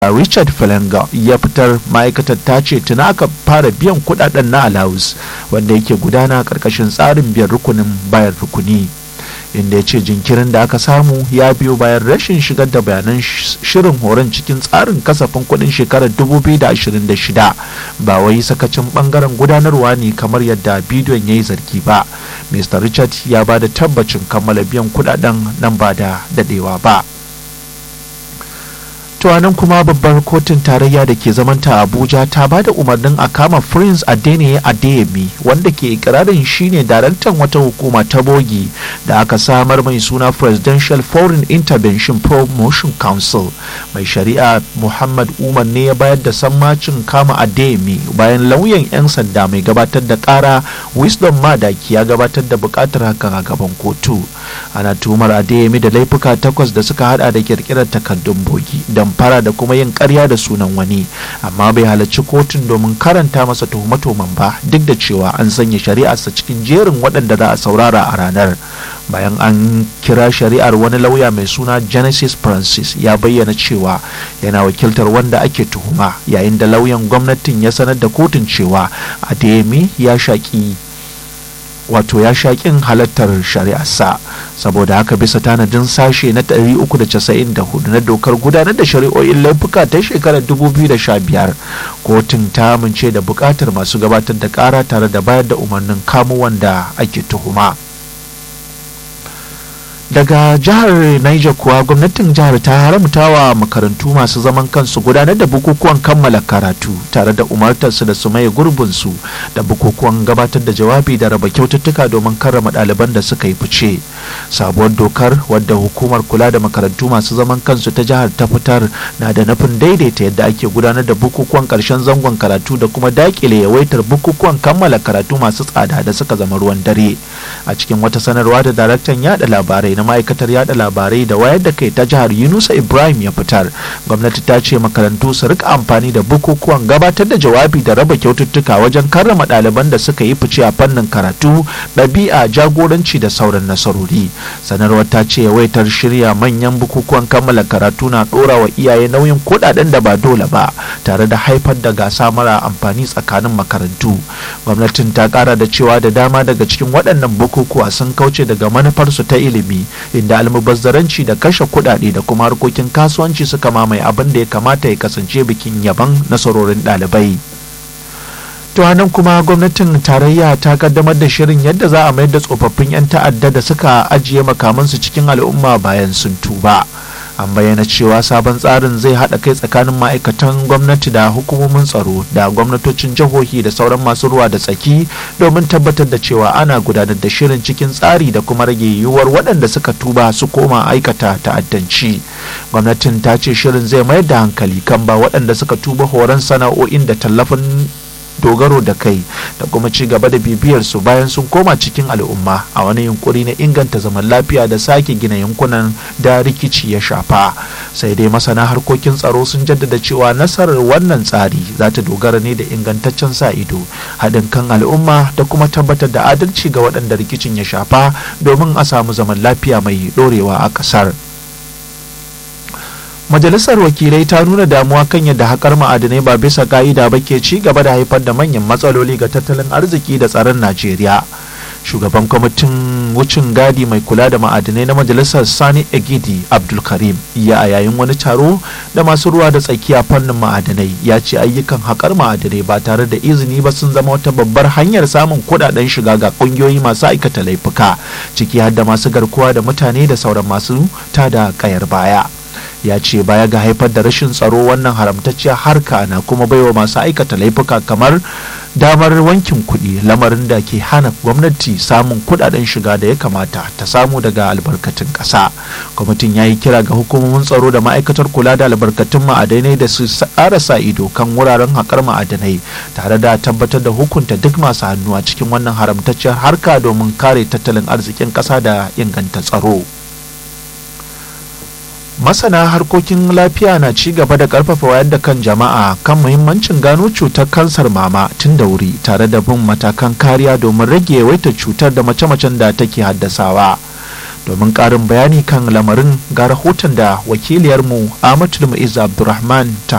richard Felenga ya fitar ma'aikatar ta ce tuna aka fara biyan kudaden na alawus wanda yake gudana karkashin tsarin biyan rukunin bayan rukuni inda ya ce jinkirin da aka samu ya biyo bayan rashin shigar da bayanan shirin horon cikin tsarin kasafin kudin shekarar 2026 ba wai sakacin bangaren gudanarwa ne kamar yadda bidiyon ya yi zargi ba mr richard ya ba da tabbacin kammala biyan kudaden nan ba da dadewa ba to nan kuma babbar kotun tarayya da ke zamanta abuja ta ba da umarnin a kama prince adeniyi adeyemi wanda ke ikirarin shine daraktan wata hukuma ta bogi da aka samar mai suna presidential foreign intervention promotion council mai shari'a muhammad umar ne ya bayar da sammacin kama adeyemi bayan lauyan 'yan sanda mai gabatar da kara wisdom madaki ya gabatar da bukatar hakan a gaban kotu ana tuhumar adeyemi da laifuka takwas da suka hada da kirkirar takardun bogi damfara da kuma yin karya da sunan wani amma bai halarci kotun domin karanta masa tuhume-tuhumen ba duk da cewa an sanya shari'arsa cikin jerin waɗanda za a saurara a ranar bayan an kira shari'ar wani lauya mai suna genesis francis ya bayyana cewa yana wakiltar wanda ake tuhuma yayin da lauyan gwamnatin ya sanar da kotun cewa adeyemi ya shaƙi wato ya shaƙin halartar shari'arsa saboda haka bisa tanadin sashe na 394 na dokar gudanar da shari'o'in laifuka ta shekarar 2015 kotun ta amince da buƙatar masu gabatar da ƙara tare da bayar da umarnin kamo wanda ake tuhuma. daga jihar Niger kuwa gwamnatin jihar ta haramta wa makarantu masu zaman kansu gudanar da bukukuwan kammala karatu tare da umartarsu da su maye gurbinsu da bukukuwan gabatar da jawabi da raba kyaututtuka domin karrama ɗaliban da suka yi fice sabuwar dokar wadda hukumar kula da makarantu masu zaman kansu ta jihar ta fitar na da nufin daidaita yadda ake gudanar da bukukuwan ƙarshen zangon karatu da kuma dakile yawaitar bukukuwan kammala karatu masu tsada da suka zama ruwan dare a cikin wata sanarwa da daraktan yada labarai na ma'aikatar yada labarai da wayar da kai ta jihar yunusa ibrahim ya fitar gwamnati ta ce makarantu su rika amfani da bukukuwan gabatar da jawabi da raba kyaututtuka wajen karrama ɗaliban da suka yi fice a fannin karatu ɗabi'a jagoranci da sauran nasarori sanarwar ta ce yawaitar shirya manyan bukukuwan kammala karatu na ɗora wa iyaye nauyin kuɗaɗen da ba dole ba tare da haifar da gasa mara amfani tsakanin makarantu gwamnatin ta ƙara da cewa da dama daga cikin waɗannan bukukuwa sun kauce daga manufarsu ta ilimi inda almubazzaranci da kashe kuɗaɗe da kuma harkokin kasuwanci suka mamaye abin da ya kamata ya kasance bikin yaban nasarorin ɗalibai. to nan kuma gwamnatin tarayya ta kaddamar da shirin yadda za a mayar da tsofaffin 'yan ta'adda da suka ajiye makamansu cikin al'umma bayan sun tuba an bayyana cewa sabon tsarin zai haɗa kai tsakanin ma'aikatan gwamnati da hukumomin tsaro da gwamnatocin jihohi da sauran masu ruwa da tsaki domin tabbatar da cewa ana gudanar da shirin cikin tsari da kuma rage yiwuwar waɗanda suka tuba su koma aikata ta'addanci gwamnatin ta ce shirin zai mayar da hankali kan ba waɗanda suka tuba horon sana'o'in da tallafin dogaro da kai da kuma ci gaba da bibiyar su bayan sun koma cikin al'umma a wani yunkuri na inganta zaman lafiya da sake gina yankunan da rikici ya shafa sai dai masana harkokin tsaro sun jaddada cewa nasarar wannan tsari za ta dogara ne da ingantaccen sa ido haɗin kan al'umma da kuma tabbatar da adalci ga waɗanda rikicin ya shafa domin a samu zaman lafiya mai ɗorewa a ƙasar. majalisar wakilai ta nuna damuwa kan yadda haƙar ma'adinai ba bisa ka'ida ba ke ci gaba da haifar da manyan matsaloli ga tattalin arziki da tsaron najeriya shugaban kwamitin wucin gadi mai kula da ma'adinai na majalisar sani egidi abdulkarim ya a yayin wani taro da masu ruwa da tsakiya fannin ma'adinai ya ce ayyukan haƙar ma'adinai ba tare da izini ba sun zama wata babbar hanyar samun kuɗaɗen shiga ga ƙungiyoyi masu aikata laifuka ciki har da masu garkuwa da mutane da sauran masu tada ƙayar baya ya ce baya ga haifar da rashin tsaro wannan haramtacciyar harka na kuma baiwa masu aikata laifuka kamar damar wankin kuɗi lamarin da ke hana gwamnati samun kuɗaɗen shiga da ya kamata ta samu daga albarkatun ƙasa kwamitin ya yi kira ga hukumomin tsaro da ma'aikatar kula da albarkatun ma'adanai da su tsara sa ido kan wuraren haƙar ma'adanai tare da tabbatar da hukunta duk masu hannu a cikin wannan haramtacciyar harka domin kare tattalin arzikin ƙasa da inganta tsaro. masana harkokin lafiya na ci gaba da karfafa wayar da kan jama'a kan muhimmancin gano cutar kansar mama tun da wuri tare da bin matakan kariya domin rage yawaitar cutar da mace-macen da take haddasawa domin karin bayani kan lamarin ga rahoton da wakiliyarmu amatul mu'iz abdulrahman ta